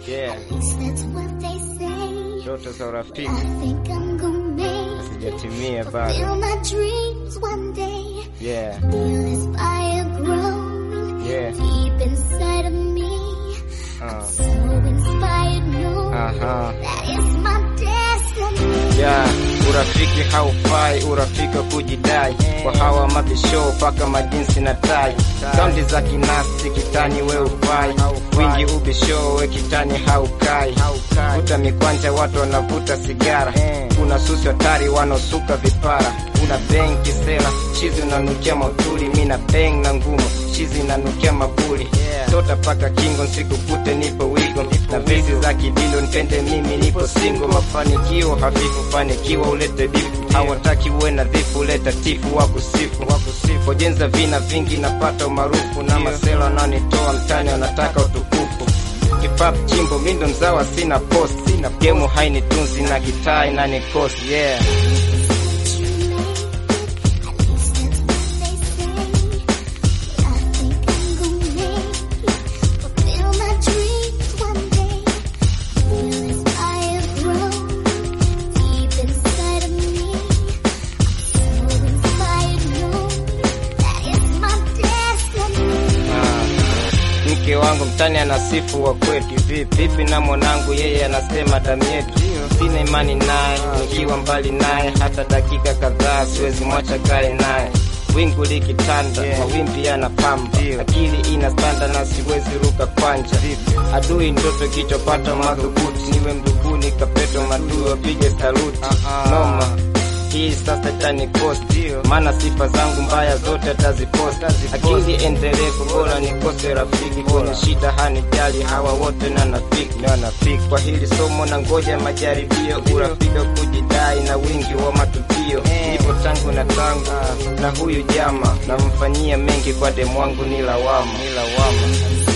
Yeah, At least that's what they say. ndoto za I urafiki think I'm gonna make sijatimia bado. fulfill my dreams one day. Yeah, Feel this fire growing yeah, deep inside of me. uh, So inspired, no, aha. that is my destiny. Yeah, urafiki haufai, urafiki wa kujidai kwa hawa mabisho paka majinsi na tai, saundi za kinasti kitani we ufai, wingi ubisho we kitani haukai, vuta mikwanja watu wanavuta sigara, kuna susi hatari wanaosuka vipara, una benki sela chizi unanukia mautuli, mina beng na ngumu chizi inanukia mabuli tota paka kingo nsikukute nipo wigo na vesi za kidilo nipende mimi nipo singo mafanikio hafifu fanikiwa ulete bifu hawataki uwe nadhifu uleta tifu wa kusifu kojenza vina vingi napata umaarufu na masela wanaonitoa mtani wanataka utukufu kipap chimbo mindo mzawa sina post sina gemu hainitunzi na kitaa inanikosi yeah Ah, mke wangu mtani anasifu wa kwetu vipi vipi na mwanangu yeye anasema damu yetu sina imani naye nikiwa mbali naye hata dakika kadhaa siwezi mwacha kae naye wingu likitanda mawimbi yanapamba akili inastanda na siwezi ruka kwanja adui ndoto kichopata madhubuti niwe mduguni kapeto madui wapige saluti noma hii sasa itanikosti maana sifa zangu mbaya zote ataziposta akili endelevu bora nikose rafiki kwenye shida hanijali hawa wote na nafiki kwa hili somo na ngoja majaribio urafiki wa kujidai na wingi wa matukio nipo tangu na tangu na huyu jama namfanyia mengi kwa demu wangu ni lawama